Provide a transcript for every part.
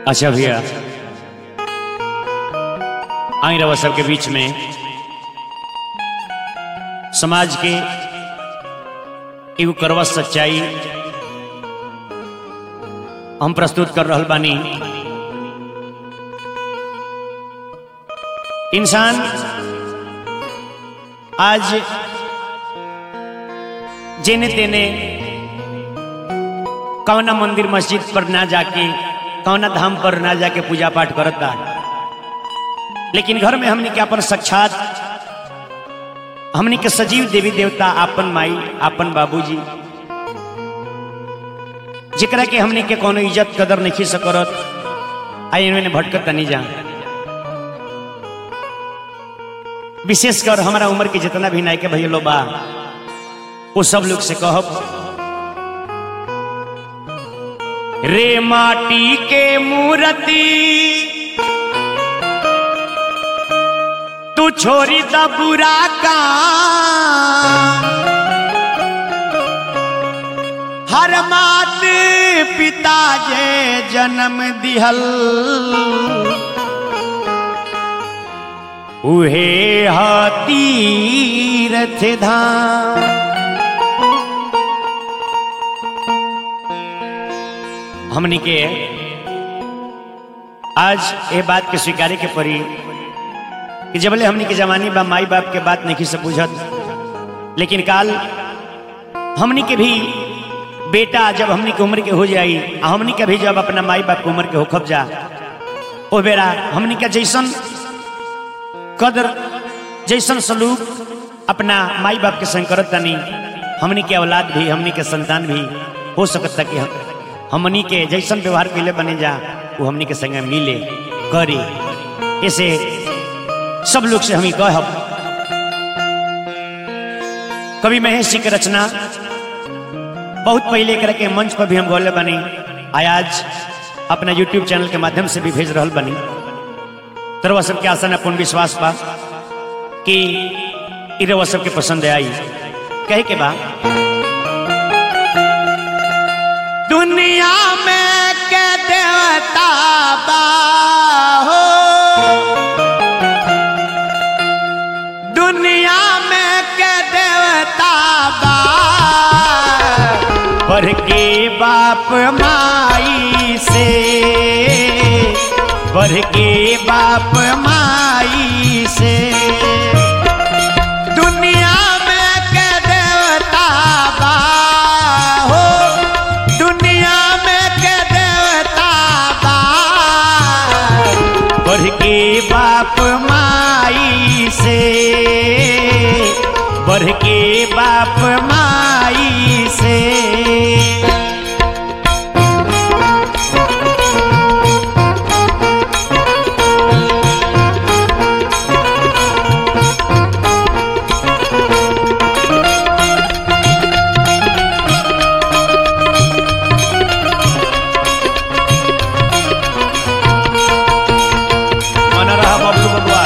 अच्छा भैया आई रवा सबके बीच में समाज के एगो करवा सच्चाई हम प्रस्तुत कर रहल बानी इंसान आज जेने तेने कौना मंदिर मस्जिद पर ना जाके कौना धाम पर ना जाके पूजा पाठ करता लेकिन घर में हमने के अपन साक्षात हमने के सजीव देवी देवता आपन माई आपन बाबूजी जेकरा के हमने के कोनो इज्जत कदर नहीं सकरत आई इन्होंने भटकत नहीं जा विशेषकर हमारा उम्र के जितना भी नायके भैया लो बा वो सब लोग से कहब रे माटी के मूर्ति तू छोरी द बुरा का हर मात पिता जे जन्म दिहल उहे तीरथ धाम हमनी के आज ये बात के स्वीकारे के पड़ी कि जबले हमनी के जवानी बा माई बाप के बात नहीं से बुझत लेकिन काल हमनी के भी बेटा जब हमनी के उम्र के हो जाई आ हमनी के भी जब अपना माई बाप के उम्र के होखब जा ओ बेरा हमनी के जैसन कदर जैसन सलूक अपना माई बाप के संग करत तनी हमनी के औलाद भी हमनी के संतान भी हो सकता कि हम हमनी के जैसन व्यवहार कैले बने जा वो हमनी के संग मिले करे ऐसे सब लोग से हम ही कहब कवि महेश जी के रचना बहुत पहले कर के मंच पर भी हम गौले बनी आज अपना यूट्यूब चैनल के माध्यम से भी भेज रहा बनी तरवा सबके आसन अपन विश्वास बा कि इरवा सबके पसंद आई कहे के बा दुनिया में के देवता बा हो दुनिया में के देवता बा पर के बाप माई से बढ़ के बाप माई से दुनिया में के देवता बा हो दुनिया में के देवता बा बढ़ के बाप माई से बढ़ के बाप माई से मन रहा बबलू बबुआ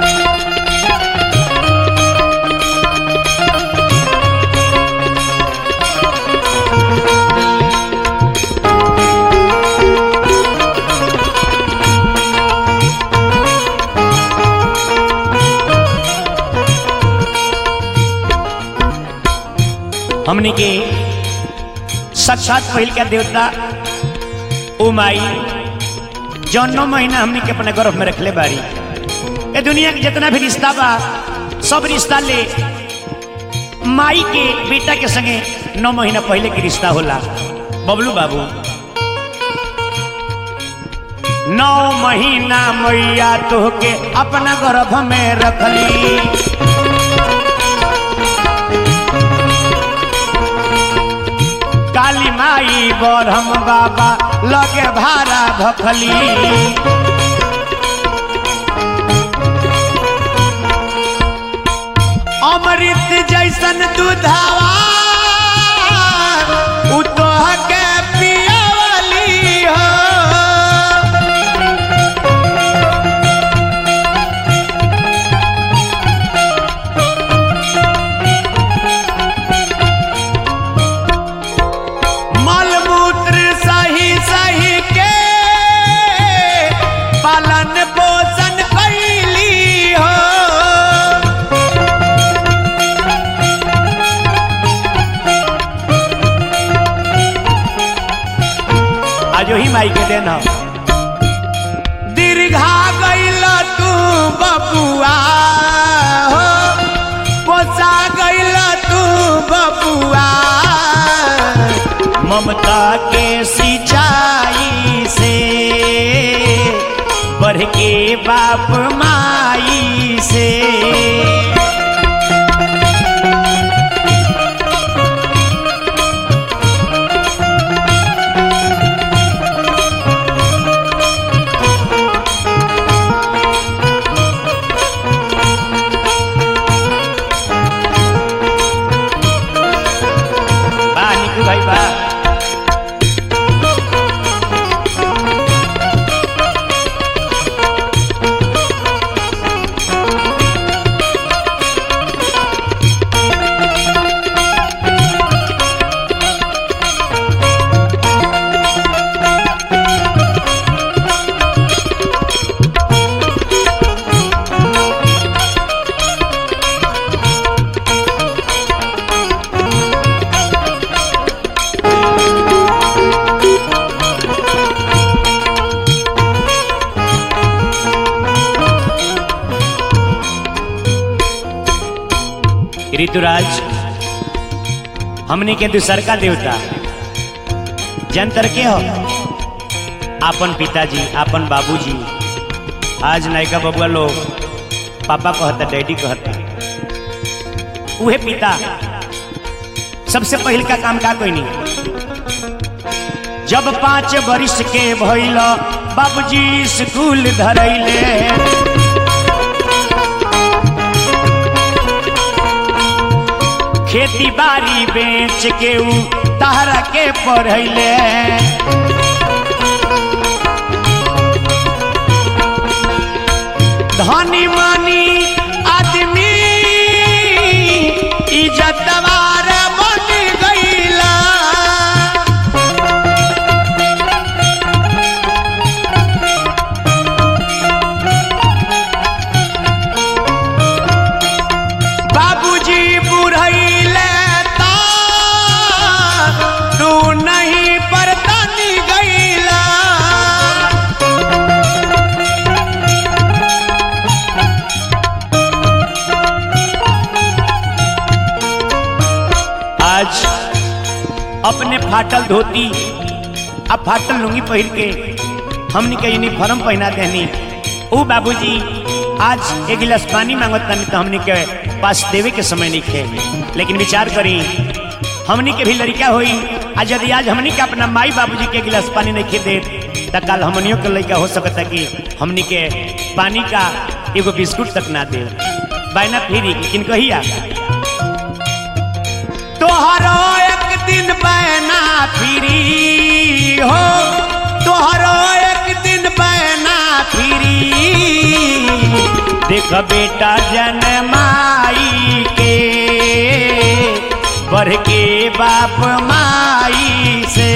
हमने के साक्षात पहिल का देवता ओ माई जौन नौ महीना हमने के अपने गर्भ में रखले बारी ये दुनिया के जितना भी रिश्ता बा सब रिश्ता ले माई के बेटा के संगे नौ महीना पहले के रिश्ता होला बबलू बाबू नौ महीना मैया तोहके अपना गर्भ में रखली काली माई बरहम बाबा लगे भारा भखली अमृत जैसन दूधावा उ तोहके पियवली हो मलमूत्र सही सही के आज ही माई के देन ह दीर्घा गईल तू बबुआ हो पोसा गईल तू बबुआ ममता के सिंचाई से बढ़ के बाप माई से वाह निकू भाई वाह ऋतुराज हमनी के दूसर का देवता जंतर के हो आपन पिताजी आपन बाबूजी आज नायका बबुआ लोग पापा कहता डैडी कहता उहे पिता सबसे पहिल का काम का कोई नहीं जब पाँच वर्ष के भइल बाबूजी स्कूल धरैले खेती बाड़ी बेच के ऊ तहरा के पढ़ैले धनी मनी आदमी इज्जतवार बन गईला बाबूजी बुढ़ैले ता तू नहीं परतनी गईला आज अपने फाटल धोती आ फाटल लुंगी पहिर के हमनी के यूनिफॉर्म पहना देनी ओ बाबूजी आज एक गिलास पानी मांगत तनी तो हमनी के पास देवे के समय नहीं खे लेकिन विचार करी हमनी के भी लड़का होई आज यदि आज हमनी के अपना माई बाबूजी के गिलास पानी नहीं खे दे त कल हमनियों के लड़का हो सकता कि हमनी के पानी का एगो बिस्कुट तक ना दे बायना फिरी किन कहिया तोहरो एक दिन बैना फिरी हो तोहरो एक दिन बैना फिरी देख बेटा जनमाई के बढ़ के बाप माई से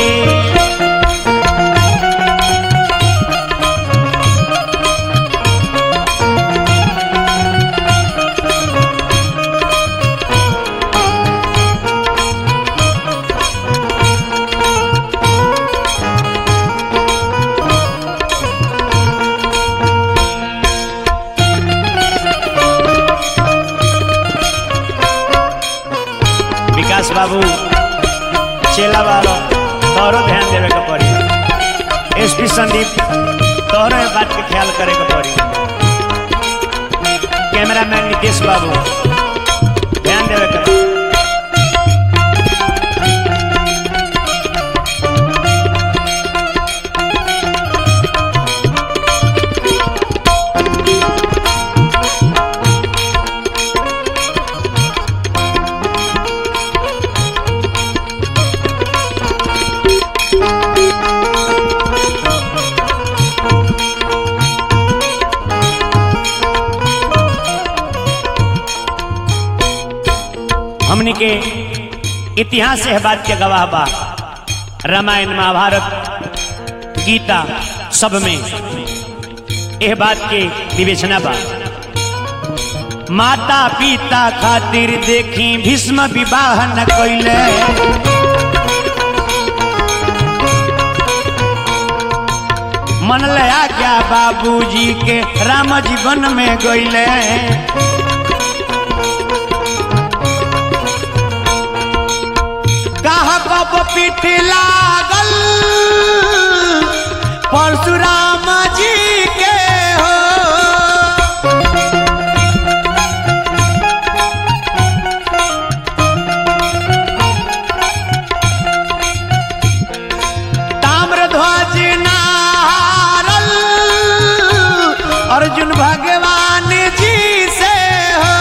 विकास बाबू चेला वालो तोहरो ध्यान देवे के पड़ी एसपी संदीप तोहरो ये बात के ख्याल करे के पड़ी कैमरामैन नितेश बाबू ध्यान देवे के पड़ी हमनी के इतिहास है बात के गवाह बा रामायण महाभारत गीता सब में यह बात के विवेचना बा माता पिता खातिर देखी भीष्म विवाह न कैले बाबूजी के राम जीवन में गईले कहा कब पीठ लागल परशुराम जी के हो ताम्रध्वज नारल अर्जुन भगवान जी से हो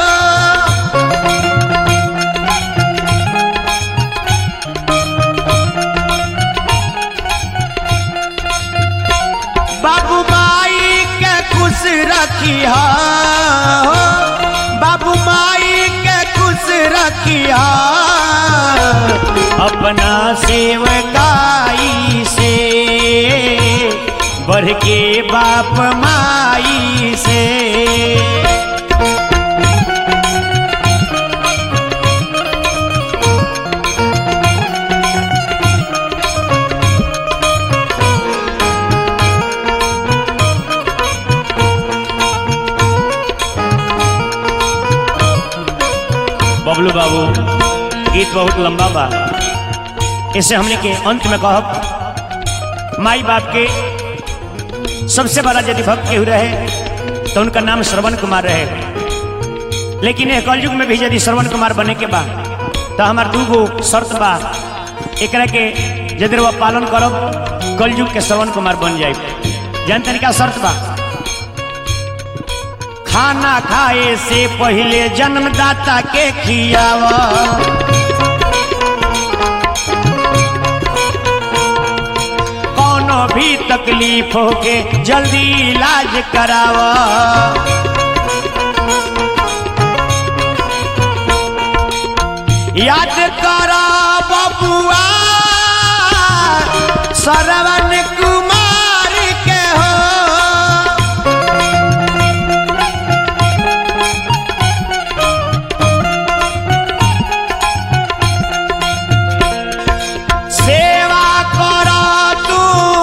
बाबू माई के खुश रखिया हो बाबू माई के खुश रखिया अपना सेवकाई से बढ़ के बाप माई से बबलू बाबू गीत बहुत लंबा बा इसे हमने के अंत में कहब माई बाप के सबसे बड़ा यदि भक्त केहू रहे तो उनका नाम श्रवण कुमार रहे लेकिन यह कलयुग में भी यदि श्रवण कुमार बने के बा तो हमार दू गो शर्त बा एकरा के यदि वह पालन करब कलयुग के श्रवण कुमार बन जाए जानते क्या शर्त बा खाना खाए से पहले जन्मदाता के खियावा कोनो भी तकलीफ होके जल्दी इलाज करावा याद करा बबुआ श्रवण कुमार के हो सेवा कर तू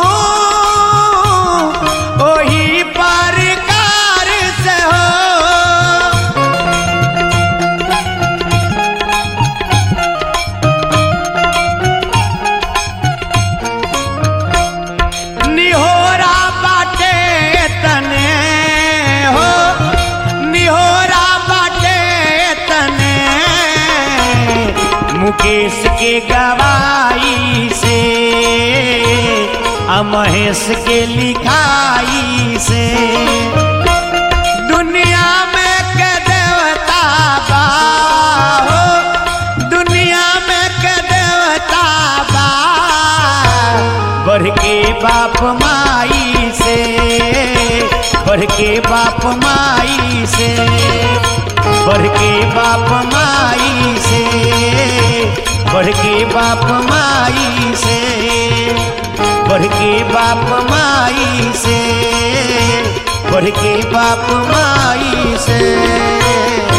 ओही प्रकार से हो निहोरा बाटे तने हो निहोरा बाटे तने मुकेश के गवाई से आ महेश के लिखाई से दुनिया में के देवता बा हो दुनिया में के देवता बा बढ़ के बाप माई से बढ़ के बाप माई से बढ़ के बाप माई से बढ़ के बाप माई से बढ़ के बाप माई से बढ़ के बाप माई से